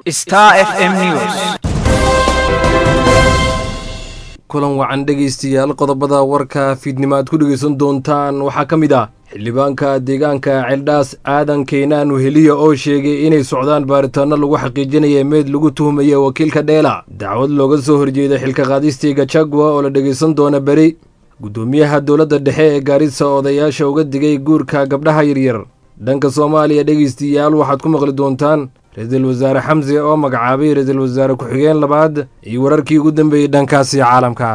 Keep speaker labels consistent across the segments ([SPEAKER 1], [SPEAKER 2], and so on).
[SPEAKER 1] Star FM News.
[SPEAKER 2] kulan wacan dhegaystayaal qodobada warka fiidnimo aad ku dhegaysan doontaan waxaa ka mid ah xildhibaanka deegaanka ceeldhaas aadan keynaan weheliya oo sheegay inay socdaan baaritaano lagu xaqiijinaya meed lagu tuhumaya wakiilka dheela dacwad looga soo horjeeda xilka qaadistii gajagwa oo la dhegaysan doona beri guddoomiyaha dowladda dhexe ee gaarisa odayaasha uga digay guurka gabdhaha yaryar dhanka soomaaliya dhegaystayaal waxaad ku maqli doontaan ra-iisul wasaare xamse oo magacaabay ra-iisul wasaare ku-xigeen labaad iyo wararkii ugu dambeeyey dhankaasi caalamka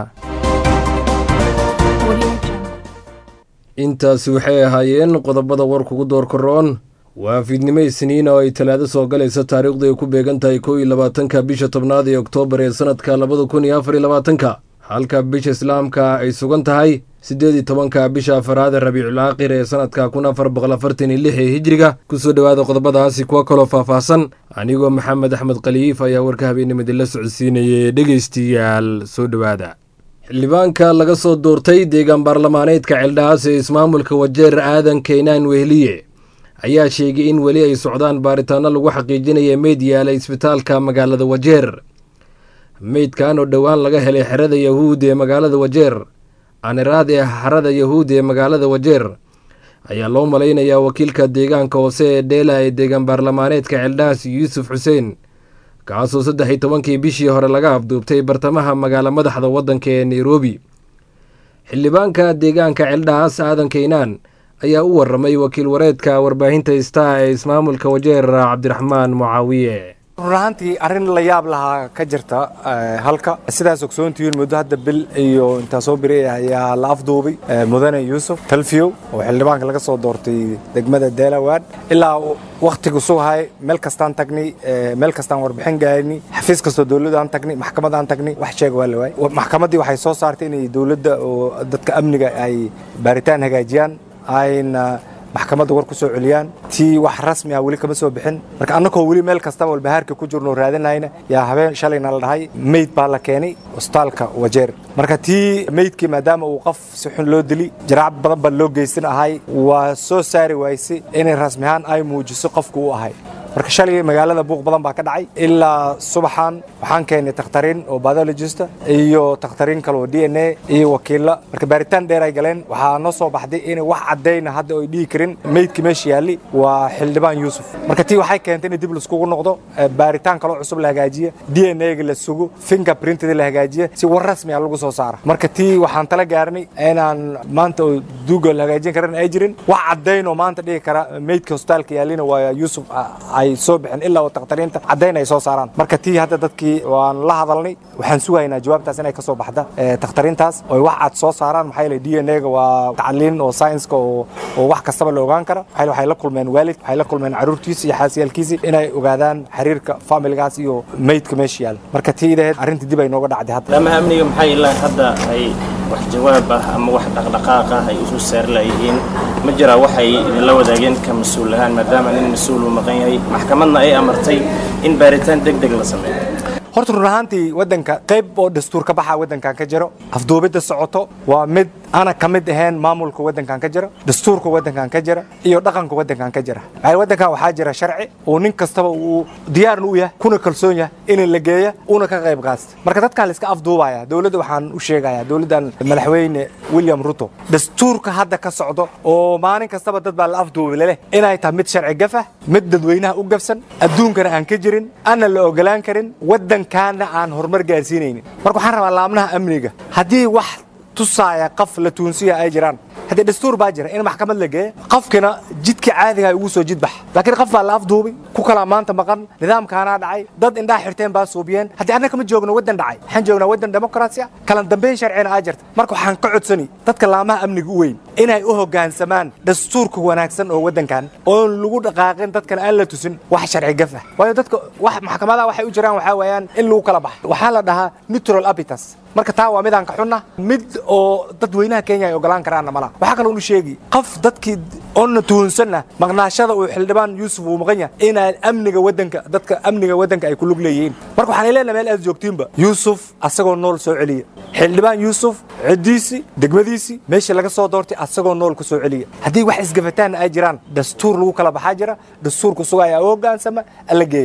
[SPEAKER 2] intaasi waxay ahaayeen qodobada warkugu doorkaroon waa fiidnimo isniin oo ay talaado soo galaysa taariikhdu ay ku beegan tahay kow iyo labaatanka bisha tobnaad ee oktoobar ee sanadka labada kun iyo afar iyo labaatanka halka bisha islaamka ay sugan tahay siddeed iyo tobanka bisha afaraad ee rabiicul aakhir ee sanadka kun afar boqol afartan iyo lix ee hijriga kusoo dhowaada qodobadaasi kuwa kaloo faahfaahsan anigoo maxamed axmed khaliif ayaa warka habeenimadi la socodsiinayay dhegaystayaal soo dhowaada xildhibaanka laga soo doortay deegaan baarlamaaneedka ceeldhaas ee ismaamulka wajeer aadan keynaan wehliye ayaa sheegay in weli ay socdaan baaritaano lagu xaqiijinaya meyd yaala isbitaalka magaalada wajeer meydkan oo dhowaan laga helay xerada yahuud ee magaalada wajeer aniraad ee xarada yahuud ee magaalada wajeer ayaa loo malaynayaa wakiilka deegaanka hoose ee dheela ee deegaan baarlamaaneedka ceeldhaas yuusuf xuseen kaasoo saddex iyo tobankii bishii hore laga afduubtay bartamaha magaalo madaxda waddanka ee nairobi xildhibaanka deegaanka ceeldhaas aadan keynaan ayaa u waramay wakiil wareedka warbaahinta star ee ismaamulka wajeer cabdiraxmaan mucaawiye
[SPEAKER 3] run ahaantii arrin la yaab lahaa ka jirta halka sidaas ogsoontihiin muddo hadda bil iyo intaa soo biri ayaa la afduubay mudane yuusuf talfiyow oo xildhibaanka laga soo doortay degmada deelawad ilaa wakhtigu sugahay meel kastaan tagnay meel kastaan warbixin gaarni xafiis kastoo dowladaan tagnay maxkamadaan tagnay wax sheega waa la waayay maxkamaddii waxay soo saartay inay dowladda oo dadka amniga ay baaritaan hagaajiyaan ayna maxkamadda war ku soo celiyaan tii wax rasmi ah weli kama soo bixin marka annagoo weli meel kastaba walbahaarka ku jirno raadinayna yaa habeen shalayna la dhahay meyd baa la keenay cusbitaalka wajeer marka tii meydkii maadaama uu qof si xun loo dili jaraac badan baa loo geysan ahay waa soo saari waysay inay rasmi ahaan ay muujiso qofku u ahay marka shalay magaalada buuq badan baa ka dhacay ilaa subaxan waxaan keenay takhtariin oo biologista iyo takhtariin kale oo d n a iyo wakiilla marka baaritaan dheer ay galeen waxaa noo soo baxday inay wax caddayna hadda oy dhihi karin meydkii meesha yaalli waa xildhibaan yuusuf marka tii waxay keentay in dib laiskugu noqdo baaritaan kaloo cusub la hagaajiya d n a ga la sugo finger printda la hagaajiya si war rasmi ah lagu soo saara marka tii waxaan tala gaarnay inaan maanta oo duuga la hagaajin karan ay jirin wax caddayn oo maanta dhihi kara meydka hosbitaalka yaallina waa yuusuf ay soo bixin ilaa oo takhtariinta caddayn ay soo saaraan marka tii hadda dadkii waan la hadalnay waxaan sugaynaa jawaabtaas inay ka soo baxda takhtariintaas oo wax cad soo saaraan maxaa yeelay d n a ga waa tacliin oo saynska oo oo wax kastaba la ogaan kara maxaa waxay la kulmeen waalid waxay la kulmeen caruurtiisa iyo xaasiyaalkiisii inay ogaadaan xiriirka familigaas iyo meydka meesha yaal marka tii ideed arrintii dib ay nooga dhacday hadda
[SPEAKER 4] lama amniga maxay ilaa hadda ay wax jawaab ah ama wax dhaqdhaqaaq ah ay usoo saari layihiin ma jiraa waxay idinla wadaageen ka mas-uul ahaan maadaama nin mas-uul uu maqan yahay maxkamadna ay amartay in baaritaan deg deg la sameeyo
[SPEAKER 3] horta run ahaantii waddanka qayb oo dastuur ka baxa waddankan ka jiro afduubidda socoto waa mid ana ka mid ahayn maamulka waddankan ka jira dastuurka waddankan ka jira iyo dhaqanka waddankan ka jira waddankan waxaa jira sharci oo nin kastaba uu diyaarna u yahay kuna kalsoon yahay in la geeya una ka qayb qaasta marka dadkan la iska afduubaya dowladda waxaan u sheegayaa dowladdan madaxweyne william ruto dastuurka hadda ka socdo oo maalin kastaba dad baa la afduubi leleh inay tahay mid sharci gafah mid dadweynaha u gafsan adduunkana aan ka jirin ana la ogolaan karin waddankaana aan horumar gaarsiinaynin marka waxaan rabaa laabnaha amniga haddii wax tusaaya qof la tuunsiya ay jiraan haddii dastuur baa jira in maxkamad la geeya qofkina jidka caadiga ugu soo jidbax laakiin qof baa la afduubay ku kalaa maanta maqan nidaamkaanaa dhacay dad indhaha xirteen baa suubiyeen haddii annaga kama joogno waddan dhacay waxaan joognaa waddan demokrasi ah kala dambeyn sharcina aa jirta marka waxaan ka codsani dadka laamaha amniga u weyn inay u hoggaansamaan dastuurka wanaagsan oo waddankan oon lagu dhaqaaqin dadkana aan la tusin wax sharci gafa waayo dadka wax maxkamadaha waxay u jiraan waxaa weeyaan in lagu kala baxo waxaa la dhahaa neutral abitas marka taa waa midaan ka xunna mid oo dadweynaha kenya ay ogolaan karaanna malaha waxaa kaloo u sheegi qof dadkii oona tuhunsanna maqnaashada uu xildhibaan yuusuf uu maqan yahay inaan amniga waddanka dadka amniga waddanka ay ku lug leeyihiin marka waxaan leenahay meel aad joogtiinba yuusuf asagoo nool soo celiya xildhibaan yuusuf ciddiisii degmadiisii meeshii laga soo doortay asagoo nool ku soo celiya haddii wax isgafataanna ay jiraan dastuur lagu kala baxaa jira dastuurku sugaya u hoggaansama alla geeyo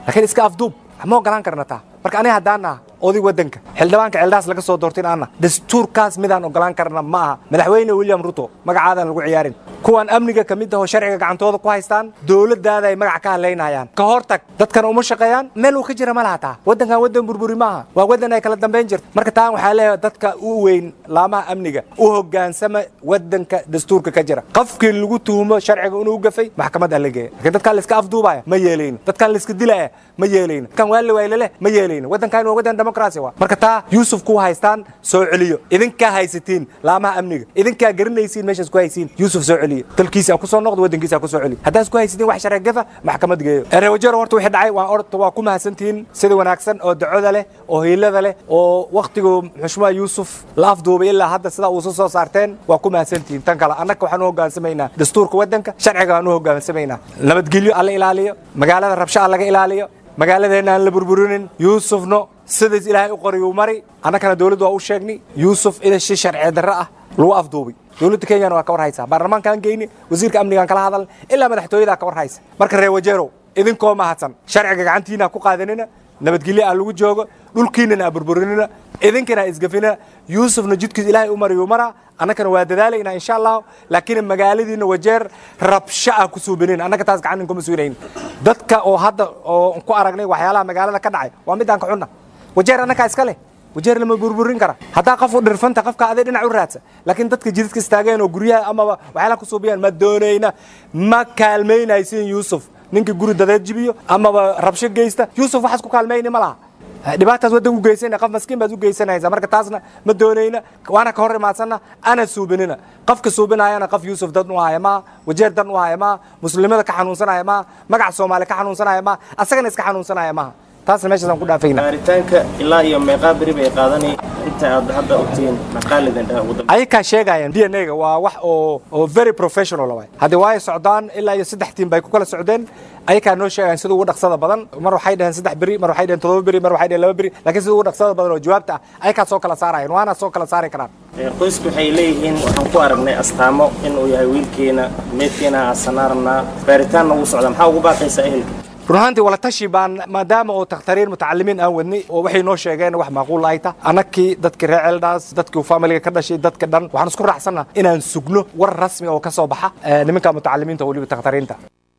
[SPEAKER 3] laakiin iska afduub ma ogolaan karna taa marka aniga haddaan naha oday waddanka xildhibaanka ceeldhaas laga soo doortin aanna dastuurkaas midaan ogolaan karna ma aha madaxweyne william ruto magacaadaan lagu ciyaarin kuwan amniga ka mid ahoo sharciga gacantooda ku haystaan dowladdaada ay magac ka hadlaynayaan ka hor tag dadkana uma shaqeeyaan meel uu ka jira ma laha taa waddankan waddan burburi maaha waa waddan ay kala dambayn jirta marka taan waxaa leeyahay dadka u weyn laamaha amniga u hoggaansama waddanka dastuurka ka jira qofkii lagu tuhumo sharciga inuu gafay maxkamadda la geeya laakiin dadkan layska afduubaya ma yeelayno dadkan layska dilaya ma yeelayno dadkan waa la waylale ma yeelayno waddankan waa waddan demokrasi waa marka taa yuusuf ku haystaan soo celiyo idinkaa haysatiin laamaha amniga idinkaa garanaysiin meeshaas ku haysiin yuusuf soo celiyo dalkiisa ku soo noqdo waddankiisa ku soo celiyo haddaas ku haysatiin wax sharci gafa maxkamad geeyo erewajero horta wixii dhacay waa orta waa ku mahadsantihiin sida wanaagsan oo dacoda leh oo hiilada leh oo wakhtigu xushmaa yuusuf la afduubay ilaa hadda sidaa uusa soo saarteen waa ku mahadsantihiin tan kale annaka waxaan u hoggaansamaynaa dastuurka waddanka sharciga aan u hoggaansamaynaa nabadgelyo alla ilaaliyo magaalada rabsho aan laga ilaaliyo magaaladeenna aan la burburinin yuusufno sidaas ilaahay u qoriyuu mari annakana dowladdu waa u sheegnay yuusuf ina shi sharci darro ah lagu afduubay dowladda kenyana waa ka war haysaa baarlamaankaan geyni wasiirka amnigaan kala hadal ilaa madaxtooyadaa ka war haysa marka reer wajeerow idinkoo mahadsan sharciga gacantiina ku qaadanina nabadgelyo aan lagu joogo dhulkiinana aan burburinina idinkana aan isgafinina yuusufna jidkiis ilaahay u mariyuu maraa annakana waa dadaalaynaa insha allahu laakiin magaaladiina wajeer rabsho ah ku suubinin annaka taas gacan kuma suunayn dadka oo hadda oo ku aragnay waxyaalaha magaalada ka dhacay waa midaan ka xunna wajeer annakaa iska leh wajeer lama burburin kara haddaa qof u dhirfanta qofka aday dhinac u raadsa laakiin dadka jidadka istaageen oo guryaha amaba waxyaalaha ku suubiyaan ma doonayna ma kaalmaynaysin yuusuf ninka guri dadeed jibiyo amaba rabsho geysta yuusuf waxaas ku kaalmayni ma laha dhibaataas waddan u geysana qof maskiin baad u geysanaysa marka taasna ma doonayna waana ka hor imaadsanna ana suubinina qofka suubinayana qof yuusuf dad u haya maa wajeer dan u haya maa muslimada ka xanuunsanaya maa magaca soomaali ka xanuunsanaya maa asagana iska xanuunsanaya maaha taasna meeshaasaan ku dhaafayna
[SPEAKER 4] baaritaanka ilaa iyo meeqaa beri bay qaadanay inta aad hadda ogtihiin maqaalidin dhaha ugu dambe
[SPEAKER 3] ayakaa sheegayaan d n a ga waa wax oo oo very professional waay haddii waayo socdaan ilaa iyo saddex tiim bay ku kala socdeen ayakaa noo sheegayaan sida ugu dhaqsada badan mar waxay dhaheen saddex beri mar waxay dhaheen todoba beri mar waxay dhaheen laba beri laakiin sida ugu dhaqsada badan oo jawaabta ah ayakaa soo kala saarayaan waana soo kala saari karaan
[SPEAKER 4] qoysku waxay leeyihiin waxaan ku aragnay astaamo inuu yahay wiilkeena meedkeena aasanaa rabnaa baaritaanna wuu socdaa maxaa ugu baaqaysaa ehelka
[SPEAKER 3] run ahaantii wala tashi baan maadaama oo takhtariin mutacalimiin aan wadnay oo waxay noo sheegeen wax macquul ay ta annakii dadkii reer ceeldhaas dadkii familiga ka dhashay dadka dhan waxaan isku raacsanna inaan sugno war rasmi oo ka soo baxa nimanka mutacalimiinta oo weliba takhtariinta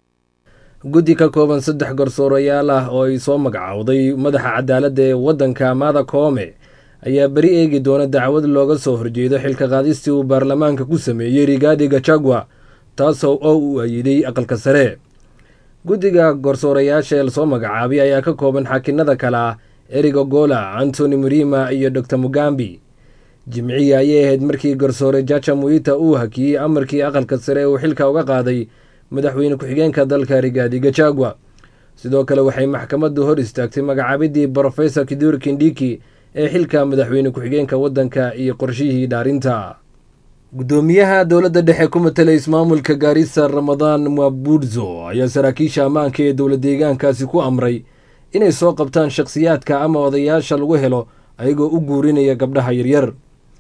[SPEAKER 2] guddi ka kooban saddex garsoorayaal ah oo ay soo magacowday madaxa cadaaladda ee waddanka mada koome ayaa beri eegi doona dacwad looga soo horjeedo xilka qaadistii uu baarlamaanka ku sameeyey rigaadi gachagua taasoo oo uu ayiday aqalka sare guddiga garsoorayaasha ee lasoo magacaabay ayaa ka kooban xaakinada kale ah eriga gola antony murima iyo dor mugambi jimciyi ayay ahayd markii garsoore jaja muita uu hakiyey amarkii aqalka sare ee uu xilka uga qaaday madaxweyne ku-xigeenka dalka rigaadi gachagua sidoo kale waxay maxkamaddu hor istaagtay magacaabidii brofesor kidur kindhiki ee xilka madaxweyne ku-xigeenka waddanka iyo qorshihii dhaarinta guddoomiyaha dowladda dhexe ku matala ismaamulka gaarisa ramadaan mabudzo ayaa saraakiisha ammaanka ee dowla deegaankaasi ku amray inay soo qabtaan shakhsiyaadka ama odayaasha lagu helo ayagoo u guurinaya gabdhaha yaryar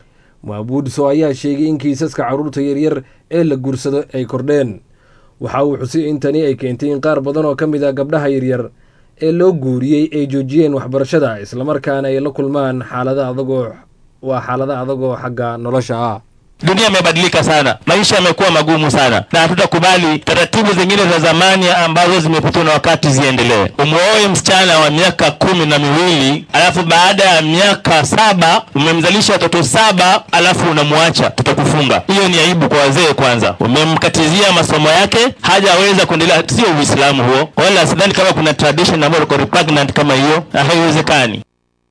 [SPEAKER 2] mabudzo ayaa sheegay in kiisaska carruurta yaryar ee la guursado ay kordheen waxa uu xusay in tani ay keentay in qaar badan oo ka mid ah gabdhaha yaryar ee loo guuriyey ay joojiyeen waxbarashada islamarkaana ay la kulmaan xaalada adagoo waa xaalada adagoo xagga nolosha ah
[SPEAKER 1] Dunia imebadilika sana, maisha yamekuwa magumu sana, na hatutakubali taratibu zingine za zamani ambazo zimepitwa na wakati ziendelee. Umwoe msichana wa miaka kumi na miwili alafu baada ya miaka saba umemzalisha watoto saba alafu unamwacha, tutakufunga. Hiyo ni aibu kwa wazee. Kwanza umemkatizia masomo yake, hajaweza kuendelea. Sio Uislamu huo, wala sidhani kama kuna tradition ambayo iko repugnant kama hiyo, na haiwezekani.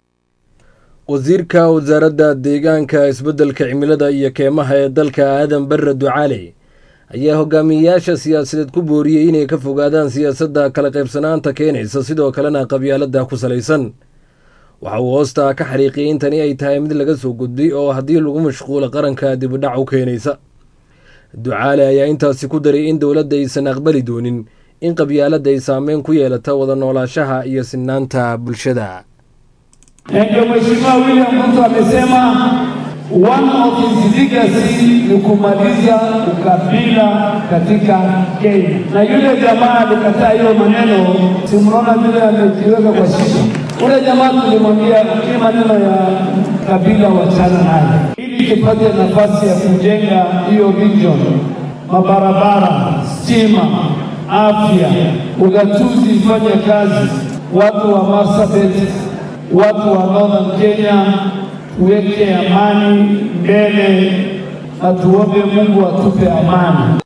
[SPEAKER 2] wasiirka wasaaradda deegaanka isbeddelka cimilada iyo keemaha ee dalka aadan barre ducaale ayaa hogaamiyeyaasha siyaasadeed ku booriyey inay ka fogaadaan siyaasadda kala qaybsanaanta keenaysa sidoo kalena qabyaaladda ku salaysan waxa uu hoostaa ka xariiqiyay in tani ay tahay mid laga soo gudbay oo haddii lagu mashquulo qaranka dibidhac u keenaysa ducaale ayaa intaasi ku daray in dowladda aysan aqbali doonin in qabyaaladda ay saameyn ku yeelata wada noolaashaha iyo sinaanta bulshada
[SPEAKER 5] Ndio Mheshimiwa William Ruto amesema One of his legacy ni kumaliza ukabila katika Kenya, na yule jamaa alikataa hiyo maneno. Simnaona vile amejiweka kwa shisha. Ule jamaa tulimwambia hii maneno ya kabila wachana nayo, ili tupate nafasi ya kujenga hiyo region, mabarabara, stima, afya, ugatuzi ifanye kazi, watu wa Marsabit, watu wa Northern Kenya tuweke amani mbele na tuombe Mungu atupe amani.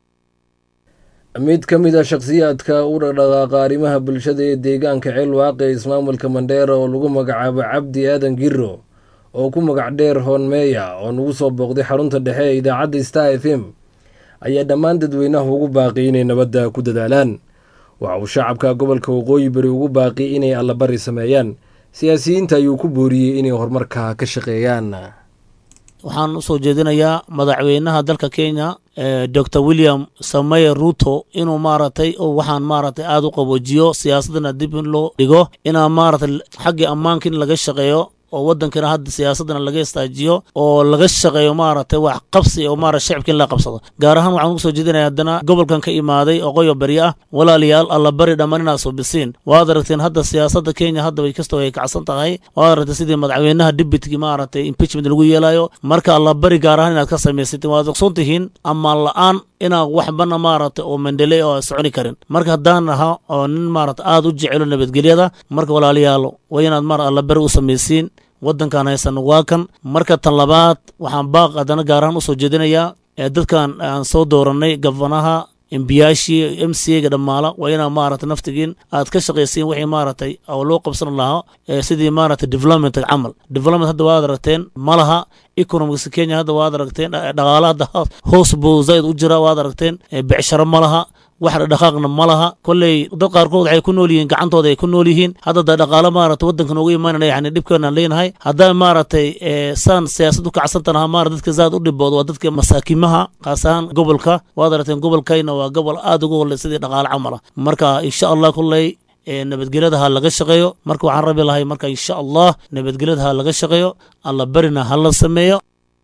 [SPEAKER 2] mid ka mid a shakhsiyaadka u dhaqdhaqaaqa arrimaha bulshada ee deegaanka ceel waaqe ismaamulka mandheera oo lagu magacaabo cabdi aadan giro oo ku magac dheer hoonmeeya oo nagu soo booqday xarunta dhexe ee idaacadda star f m ayaa dhammaan dadweynaha ugu baaqi inay nabadda ku dadaalaan waxa uu shacabka gobolka waqooyi bari ugu baaqi inay allabari sameeyaan siyaasiyiinta ayuu ku booriyey inay horumarka ka shaqeeyaan
[SPEAKER 6] waxaan usoo jeedinayaa madaxweynaha dalka kenya dor william sameye ruto inuu maaragtay waxaan maaragtay aada u qaboojiyo siyaasadana dib in loo dhigo inaa maaragtay xaggii ammaanka in laga shaqeeyo oo wadankana hadda siyaasadana laga istaajiyo oo laga shaqeeyo maaragtay wax qabsi oo maarata shacibka in la qabsado gaar ahaan waxaan ugu soo jeedinaya haddana gobolkan ka imaaday oo qoyo bari ah walaalayaal alla bari dhammaan inaad subisiin waad aragteen hadda siyaasadda kenya hadda way kastoo ay kacsan tahay waad aragteen sidii madaxweynaha dibitki maaragtay impeachment lagu yeelayo marka alla bari gaar ahaan inaad ka samaysatiin waad ogsoon tihiin ammaan la-aan inaan waxbana maaragtay oo mendele oo soconi karin marka haddaan ahaa oo nin maarata aada u jecelo nabadgelyada marka walaalayaal waa inaad mar alla bari u samaysiin waddankan haysan waa kan marka tan labaad waxaan baaq haddana gaar ahaan usoo jeedinayaa ee dadkan aan soo doorannay gafanaha embiyaashii m c ga dhammaala waa inaa maaragtay naftigiin aad ka shaqaysiin wixii maaragtay oo loo qabsan lahaa sidii maaragtay development camal development hadda waad aragteen ma laha economics kenya hadda waad aragteen dhaqaala hadda hoos buu zaid u jira waad aragteen becsharo ma laha wax dhaqaaqna ma laha kolley dad qaarkood waxay ku nool yihiin gacantooda ay ku nool yihiin hadda da dhaqaalo maarata waddankan uga imaanana yani dhibkeenaan leenahay haddaan maaragtay saan siyaasad u kacsantanaha maara dadka zaad u dhibooda waa dadka masaakimaha kaas ahaan gobolka waad aragteen gobolkayna waa gobol aada ugu holley sidii dhaqaalo camala marka insha allah kolley nabadgelyada ha laga shaqeeyo marka waxaan rabi lahay marka insha allah nabadgelyada ha laga shaqeeyo alla barina ha la sameeyo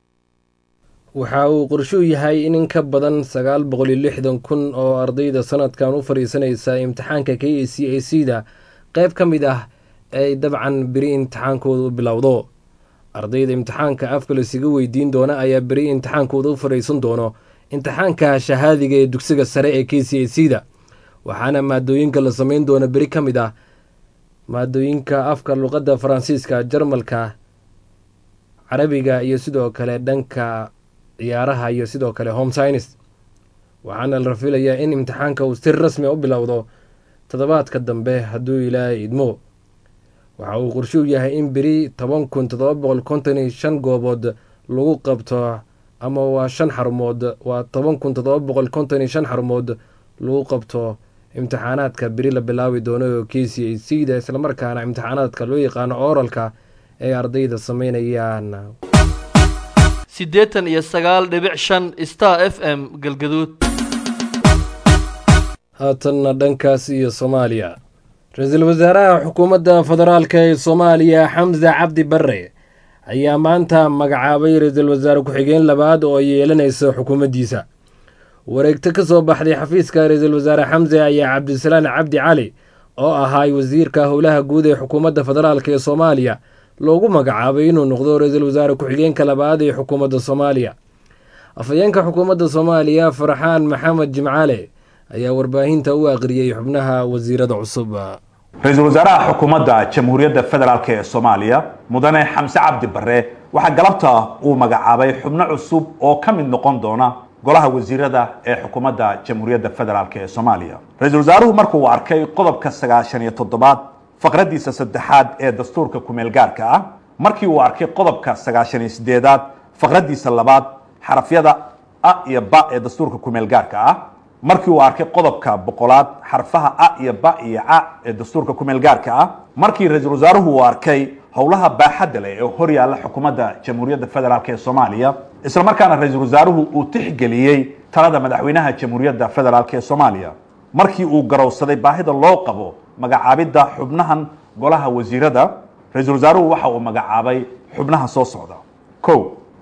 [SPEAKER 2] waxa uu qorshuu yahay in in ka badan sagaal boqol iyo lixdan kun oo ardayda sanadkan u fadhiisanaysa imtixaanka k a c a c da qeyb ka mid ah ay dabcan beri imtixaankooda u bilowdo ardayda imtixaanka afka lasiga weydiin doona ayaa beri imtixaankooda u fadhiisan doono imtixaanka shahaadiga ee dugsiga sare ee k c a c da waxaana maadooyinka la sameyn doona beri ka mid ah maadooyinka afka luqadda faransiiska jarmalka carabiga iyo sidoo kale dhanka ciyaaraha iyo sidoo kale home science waxaana la rafilayaa in imtixaanka uu si rasmi u bilowdo toddobaadka dambe hadduu ilaahay idmo waxa uu qorshuu yahay in beri toban kun toddoba boqol konton iyo shan goobood lagu qabto ama waa shan xarumood waa toban kun toddoba boqol konton iyo shan xarumood lagu qabto imtixaanaadka beri la bilaabi doono oo k c a c da islamarkaana imtixaanaadka loo yaqaano oralka ay ardayda sameynayaan
[SPEAKER 7] siddeetan iyo sagaal dhibic shan star f m galgaduud
[SPEAKER 2] haatanna dhankaas iyo soomaaliya ra-iisul wasaaraha xukuumadda federaalka ee soomaaliya xamse cabdi barre ayaa maanta magacaabay ra-iisul wasaare ku-xigeen labaad oo ay yeelanaysa xukuumaddiisa wareegto ka soo baxday xafiiska ra-iisul wasaare xamse ayaa cabdisalaan cabdi cali oo ahaay wasiirka howlaha guud ee xukuumadda federaalk ee soomaaliya loogu magacaabay inuu noqdo ra-iisul wasaare ku-xigeenka labaad ee xukuumadda soomaaliya afhayeenka xukuumadda soomaaliya farxaan maxamed jimcaale ayaa warbaahinta u aqriyey xubnaha wasiirada cusub
[SPEAKER 8] ra-iisul wasaaraha xukuumadda jamhuuriyadda federaalk ee soomaaliya mudane xamse cabdi barre waxaa galabta uu magacaabay xubno cusub oo ka mid noqon doona golaha wasiirada ee xukuumadda jamhuuriyadda federaalk ee soomaaliya ra-iisul wasaaruhu markuu arkay qodobka sagaashan iyo toddobaad faqraddiisa saddexaad ee dastuurka kumeel gaarka ah markii uu arkay qodobka sagaashan iyo sideedaad faqraddiisa labaad xarafyada a iyo ba ee dastuurka kumeel gaarka ah markii uu arkay qodobka boqolaad xarfaha a iyo ba iyo ca ee dastuurka kumeel gaarka ah markii ra-iisul wasaaruhu uu arkay howlaha baaxadda leh ee hor yaalla xukuumadda jamhuuriyadda federaalk ee soomaaliya isla markaana ra-iisul wasaaruhu uu tixgeliyey talada madaxweynaha jamhuuriyadda federaalk ee soomaaliya markii uu garowsaday baahida loo qabo magacaabidda xubnahan golaha wasiirada ra-iisul wasaaruhu waxa uu magacaabay xubnaha soo socda kow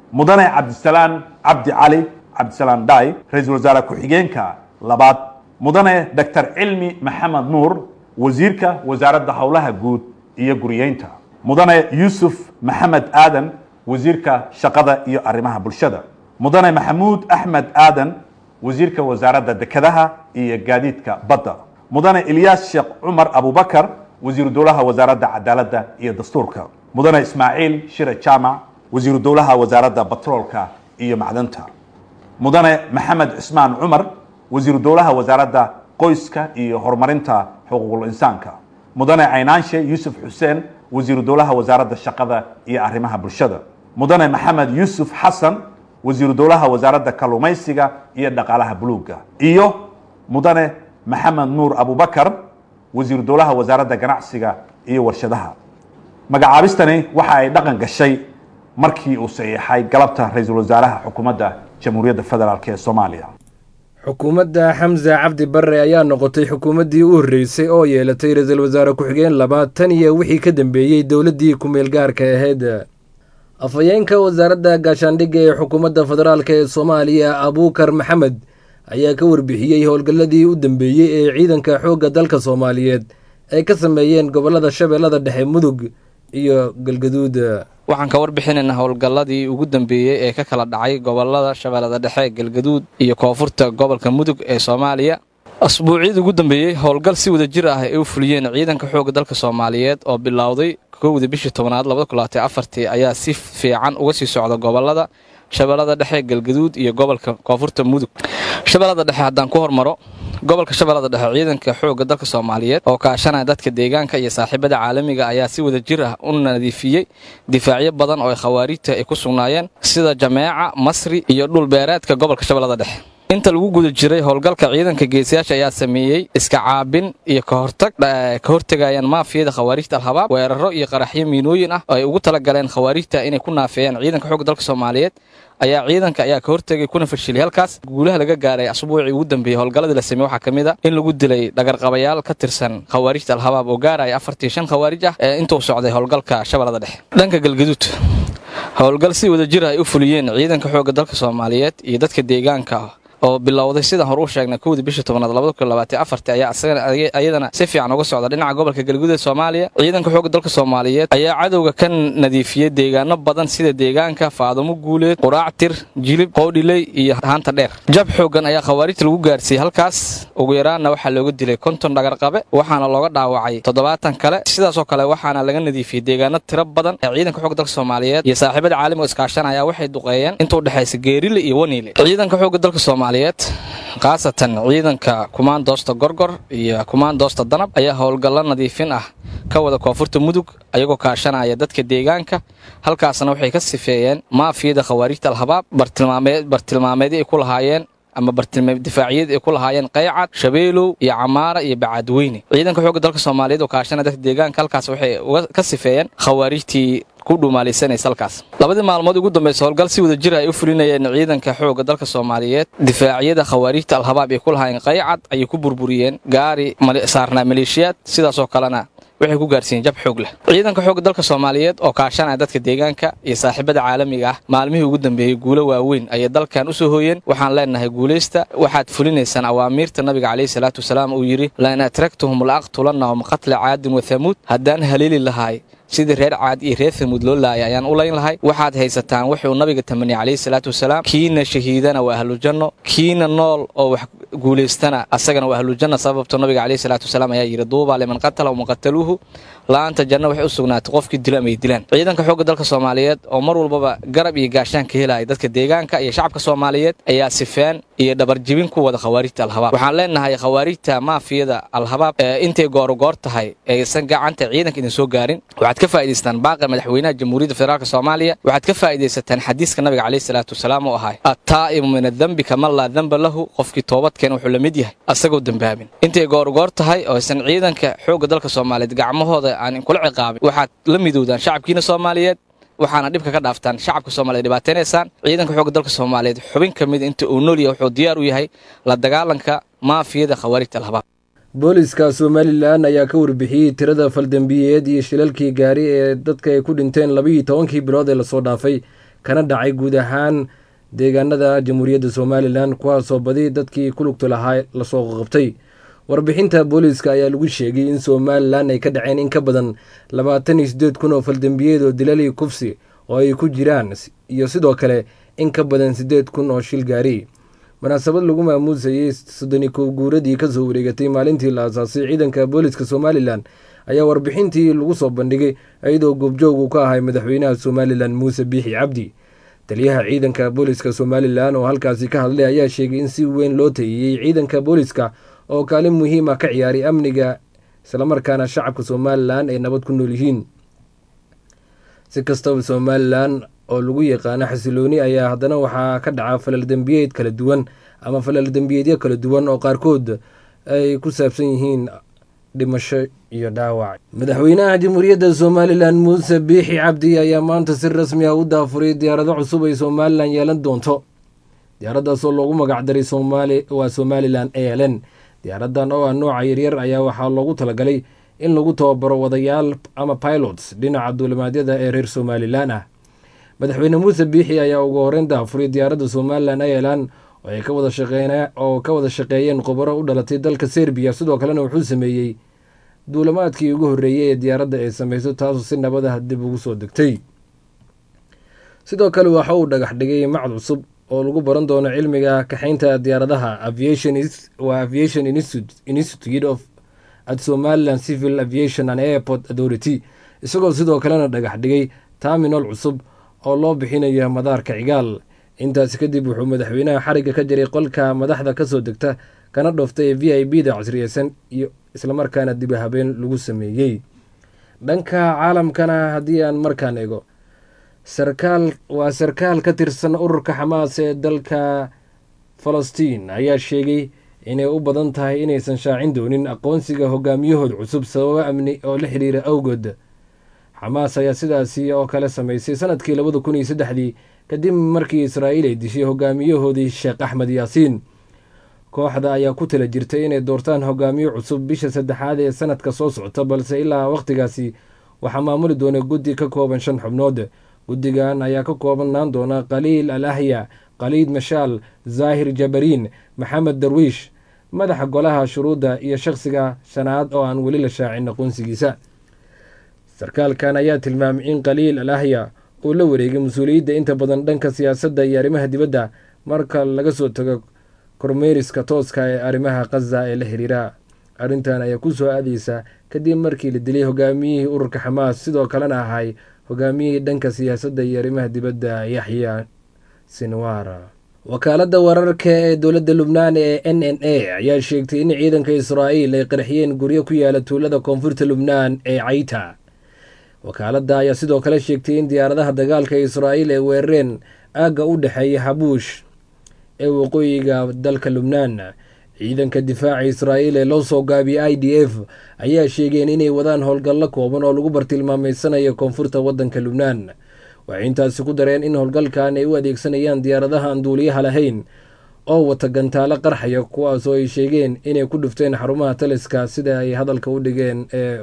[SPEAKER 8] mudane cabdisalaan cabdi cali cabdisalaan dai ra-iisul wasaare ku-xigeenka labaad mudane doctor cilmi maxamed nuur wasiirka wasaaradda howlaha guud iyo guriyeynta mudane yuusuf maxamed aadan wasiirka shaqada iyo arrimaha bulshada mudane maxamuud axmed aadan wasiirka wasaaradda dekedaha iyo gaadiidka badda mudane ilyaas sheekh cumar abubakar wasiiru dowlaha wasaaradda cadaaladda iyo dastuurka mudane ismaaciil shire jaamac wasiiru dowlaha wasaaradda batroolka iyo macdanta mudane maxamed cismaan cumar wasiiru dowlaha wasaaradda qoyska iyo horumarinta xuquuqul insaanka mudane caynaanshe yuusuf xuseen wasiiru dowlaha wasaaradda shaqada iyo arrimaha bulshada mudane maxamed yuusuf xasan wasiiru dowlaha wasaaradda kalluumaysiga iyo dhaqaalaha buluugga iyo mudane maxamed nuur abubakar wasiiru dowlaha wasaaradda ganacsiga iyo warshadaha magacaabistani waxa ay dhaqan gashay markii uu saxiixay galabta ra-iisul wasaaraha xukuumadda jamhuuriyadda federaalk ee soomaaliya
[SPEAKER 2] xukuumadda xamse cabdi barre ayaa noqotay xukuumaddii u horreysay oo yeelatay ra-iisul wasaare ku-xigeen labaad tan iyo wixii ka dambeeyey dowladdii ku-meel gaarka ahayd afhayeenka wasaaradda gaashaandhigga ee xukuumadda federaalk ee soomaaliya abuukar maxamed ayaa ka warbixiyey howlgalladii u dambeeyey ee ciidanka xoogga dalka soomaaliyeed ay ka sameeyeen gobollada shabeellada dhexe mudug iyo galgaduud
[SPEAKER 9] waxaan ka warbixinaynaa howlgalladii ugu dambeeyey ee ka kala dhacay gobolada shabeellada dhexe galgaduud iyo koonfurta gobolka mudug ee soomaaliya asbuucyadii ugu dambeeyey howlgal si wada jir ah ay u fuliyeen ciidanka xoogga dalka soomaaliyeed oo bilowday kowda bishii tobnaad labadakulaatanfartii ayaa si fiican uga sii socda gobolada shabeellada dhexe galgaduud iyo gobolka koonfurta mudug shabeellada dhexe haddaan ku hormaro gobolka shabeellada dhexe ciidanka xoogga dalka soomaaliyeed oo kaashanaya dadka deegaanka iyo saaxiibada caalamiga ayaa si wada jir ah u nadiifiyey difaacyo badan oo ay khawaariijta ay ku sugnaayeen sida jameeca masri iyo dhulbeereedka gobolka shabeellada dhexe inta lagu guda jiray howlgalka ciidanka geesiyaasha ayaa sameeyey iska caabin iyo kahortag ka hortegayaan maafiyada khawaariijta alhabaab weeraro iyo qaraxyo miinooyin ah oo ay ugu talagaleen khawaariijta inay ku naafeeyaan ciidanka xoogga dalka soomaaliyeed ayaa ciidanka ayaa ka hortegay kuna fashilay halkaas guulaha laga gaaray asbuucii ugu dambeeyey howlgalladii la sameeyey waxaa ka mid a in lagu dilay dhagarqabayaal ka tirsan khawaariijta alhabaab oo gaaraya afartii shan khawaarij ah ee intuu socday howlgalka shabeellada dhexe dhanka galgaduud howlgal si wada jir ay u fuliyeen ciidanka xoogga dalka soomaaliyeed iyo dadka deegaanka oo bilowday sidaan hore u sheegnay kowdii bishii tobnaad labadakuabaatafarti ayaa iyadana si fiican uga socda dhinaca gobolka galguud ee soomaaliya ciidanka xoogga dalka soomaaliyeed ayaa cadowga ka nadiifiyey deegaano badan sida deegaanka faadumo guuleed quraactir jilib qoodhiley iyo haanta dheer jab xoogan ayaa khawaarijta lagu gaarsiiyey halkaas ugu yaraanna waxaa looga dilay konton dhagarqabe waxaana looga dhaawacay toddobaatan kale sidaasoo kale waxaana laga nadiifiyey deegaano tiro badan ee ciidanka xoogga dalka soomaaliyeed iyo saaxiibada caalamiga iskaashanaya waxay duqeeyeen inta udhexaysa geerile iyo waniile ciidanka xoogga dalka soomaaliyeed khaasatan ciidanka kumaandoosta gorgor iyo kumaandoosta danab ayaa howlgallo nadiifin ah ka wada koonfurta mudug ayagoo kaashanaya dadka deegaanka halkaasna waxay ka sifeeyeen maafiyada khawaarijta alhabaab bartilmaameedii ay ku lahaayeen ama bartilmadifaaciyad ay ku lahaayeen qaycad shabeelow iyo camaara iyo bacaadweyne ciidanka xoogga dalka soomaaliyeed oo kaashanaya dadka deegaanka halkaas waxay ka sifeeyeen khawaarijtii kudhumaalaysanaysalkaas labadii maalmood ugu dambaysa howlgal si wada jira ay u fulinayeen ciidanka xoogga dalka soomaaliyeed difaacyada khawaariijta alhabaab ay ku lahaayeen qaycad ayay ku burburiyeen gaari saarnaa maleeshiyaad sidaasoo kalena waxay ku gaarsiiyeen jab xoog leh ciidanka xoogga dalka soomaaliyeed oo kaashanaya dadka deegaanka iyo saaxiibada caalamiga ah maalmihii ugu dambeeyey guulo waaweyn ayay dalkan u soo hooyeen waxaan leenahay guulaysta waxaad fulinaysaan awaamiirta nabiga calayhi salaatu wasalaam uu yidhi lain atragtuhum la aqtulannahum qatla caadin wa hamuud haddaan haleeli lahaay sidii reer caad iyo reer hamuud loo laayay ayaan u layn lahay waxaad haysataan wuxuu nabiga tamaniyey calayhi salaatu wasalaam kiina shahiidana waa ahlujanno kiina nool oo wax guulaystana asagana waa ahlujanna sababto nabiga calayhi salaatu wasalaam ayaa yidhi duubaa liman qatala wamaqataluuhu la'aanta janno waxay u sugnaatay qofkii dilo ama ay dilaan ciidanka xoogga dalka soomaaliyeed oo mar walbaba garab iyo gaashaan ka helaya dadka deegaanka iyo shacabka soomaaliyeed ayaa sifeen iyo dhabarjibin ku wada khawaarijta alhabaab waxaan leenahay khawaarijta maafiyada alhabaab intay goorugoor tahay aysan gacanta ciidanka idin soo gaarin waxaad ka faa'idaystaan baaqa madaxweynaha jamhuuriyadda federaalk soomaaliya waxaad ka faa'iidaysataan xadiiska nabiga calayhi salaatu wasalaam oo ahay attaa'ibu min adembi kaman laa demba lahu qofkii toobadkeena wuxuu la mid yahay asagoo dembaabin intay goorugoor tahay oo aysan ciidanka xoogga dalka soomaaliyeed gacmahooda aan kula ciqaabin waxaad la midoodaan shacabkiina soomaaliyeed waxaana dhibka ka dhaaftaan shacabka soomaliya dhibaataynaysaan ciidanka xoogga dalka soomaaliyeed xubin ka mid inta uu nool yahay wuxuu diyaar u yahay la dagaalanka maafiyada khawaarijta alhabaab
[SPEAKER 2] booliska somalilan ayaa ka warbixiyey tirada faldembiyeed iyo shilalkii gaari ee dadka ay ku dhinteen labaiyo tobankii bilood ee lasoo dhaafay kana dhacay guud ahaan deegaanada jamhuuriyadda somalilan kuwaasoo badi dadkii ku lugta lahaa lasoo qabtay warbixinta booliiska ayaa lagu sheegay in somalilan ay ka dhaceen in ka badan labaatan iyo sideed kun oo faldembiyeed oo dilali kufsi oo ay ku jiraan iyo sidoo kale in ka badan sideed kun oo shil gaari munaasabad lagu maamuusayey soddoni kow guuradii kasoo wareegatay maalintii la aasaasay ciidanka booliiska somalilan ayaa warbixintii lagu soo bandhigay iyadoo goobjoog uu ka ahay madaxweynaha somalilan muuse biixi cabdi taliyaha ciidanka booliiska somalilan oo halkaasi ka hadlay ayaa sheegay in si weyn loo tayiyey ciidanka booliiska oo kaalin muhiima ka ciyaaray amniga islamarkaana shacabka somalilan ay nabad ku nool yihiin si kastaba somalilan oo lagu yaqaano xasilooni ayaa haddana waxaa ka dhaca falal dembiyeed kala duwan ama falal dembiyeedyo kala duwan oo qaarkood ay ku saabsan yihiin dhimasho iyo dhaawac madaxweynaha jamhuuriyadda somalilan muuse biixi cabdi ayaa maanta si rasmi ah u daafuray diyaarado cusub ay somalilan yeelan doonto diyaaradaasoo loogu magacdaray waa somalilan aln diyaaradan oo ah nooca yaryar ayaa waxaa loogu talagalay in lagu tababaro wadayaal ama pilots dhinaca duulimaadyada ee reer somalilan ah madaxweyne muuse biixi ayaa ugu horeyn daafuray diyaaradda somalilan airlan oo ka wada shaqeeyeen khubaro u dhalatay dalka serbiya sidoo kalena wuxuu sameeyey duulamaadkii ugu horreeyey ee diyaaradda ay sameyso taasoo si nabadaha dib ugu soo degtay sidoo kale waxa uu dhagax dhigay macad cusub oo lagu baran doono cilmiga kaxaynta diyaaradaha waa aviation institute of at somaliland civil aviation and airport authority isagoo sidoo kalena dhagax dhigay terminal cusub oo loo bixinayo madaarka cigaal intaasi kadib wuxuu madaxweynaha xarigga ka jiray qolka madaxda kasoo degta kana dhooftay ee v i b da casriyeysan iyo islamarkaana dib habeen lagu sameeyey dhanka caalamkana haddii aan markaan ego sarkaal waa sarkaal ka tirsan ururka xamaas ee dalka falastiin ayaa sheegay inay u badan tahay inaysan shaacin doonin aqoonsiga hogaamiyahooda cusub sababo amni oo la xiriira awgood xamaas ayaa sidaasi oo kale sameysay sanadkii labada kun iyo saddexdii kadib markii israa'iil ay dishay hogaamiyahoodii sheekh axmed yaasiin kooxda ayaa ku tala jirtay inay doortaan hogaamiyo cusub bisha saddexaad ee sanadka soo socota balse ilaa wakhtigaasi waxaa maamuli doona guddi ka kooban shan xubnood guddigan ayaa ka koobnaan doona khaliil al ahya khaliid mashaal zaahir jabariin maxamed darwiish madaxa golaha shuruudda iyo shakhsiga shanaad oo aan weli la shaacin aqoonsigiisa sarkaalkan ayaa tilmaamay in khaliil al ahya uu la wareegay mas-uuliyadda inta badan dhanka siyaasadda iyo arrimaha dibadda marka laga soo tago kormeeriska tooska ee arrimaha khaza ee la xiriira arrintan ayaa ku soo aadeysa kadib markii la dilay hogaamiyihii ururka xamaas sidoo kalena ahay hogaamiyihii dhanka siyaasadda iyo arrimaha dibadda yaxya sinwara wakaaladda wararka ee dowladda lubnaan ee n n a ayaa sheegtay in ciidanka israa'iil ay qarxiyeen guryo ku yaala tuulada koonfurta lubnaan ee cayta wakaaladda ayaa sidoo kale sheegtay in diyaaradaha dagaalka israa'iil ay weerareen aagga u dhexeeya habuush ee waqooyiga dalka lubnaan ciidanka difaaca israa'iil ee loo soo gaabiyay i d f ayaa sheegeen inay wadaan howlgallo kooban oo lagu bartilmaameysanayo koonfurta waddanka lubnaan waxay intaasi ku dareen in howlgalkan ay u adeegsanayaan diyaaradaha aan duuliyaha lahayn oo wata gantaalo qarxaya kuwaasoo ay sheegeen inay ku dhufteen xarumaha taliska sida ay hadalka u dhigeen ee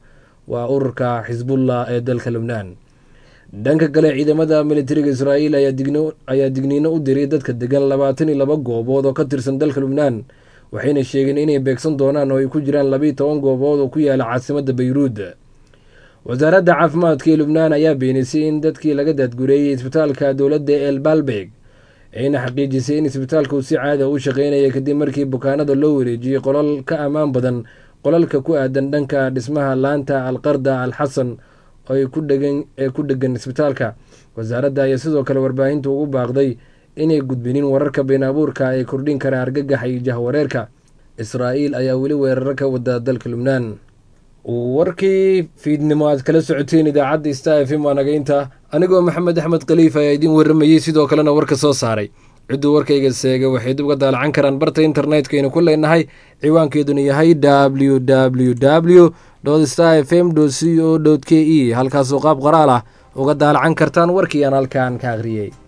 [SPEAKER 2] waa ururka xisbullah ee dalka lubnaan dhanka kale ciidamada militariga israa'iil ayaa digniino u diray dadka degan labaatan iyo laba goobood oo ka tirsan dalka lubnaan waxayna sheegeen inay beegsan doonaan oo ay ku jiraan labiiyo toban goobood oo ku yaala caasimadda bayruud wasaaradda caafimaadka ee lubnaan ayaa beenisay in dadkii laga daadgureeyey isbitaalka dowladda el balbeg ayna xaqiijisay in isbitaalka uu si caada u shaqeynaya kadib markii bukaanada loo wareejiyey qolal ka ammaan badan qolalka ku aadan dhanka dhismaha laanta alqarda al xasan ee ku dhegan isbitaalka wasaaradda ayaa sidoo kale warbaahinta ugu baaqday inay gudbinin wararka been abuurka ee kordhin kara argagaxa iyo jahwareerka israa'iil ayaa weli weeraro ka wada dalka lubnaan warkii fiidnimo aad kala socoteen idaacadda sta f m waa nagaynta anigoo maxamed axmed khaliif ayaa idiin warramayey sidoo kalena warka soo saaray cidduu warkayga seega waxay dib uga daalacan karaan barta internetkaynu ku leenahay ciwaankeeduna yahay w w w star f m c o k e halkaasoo qaab qoraal ah uga daalacan kartaan warkii aan halkaan ka akhriyey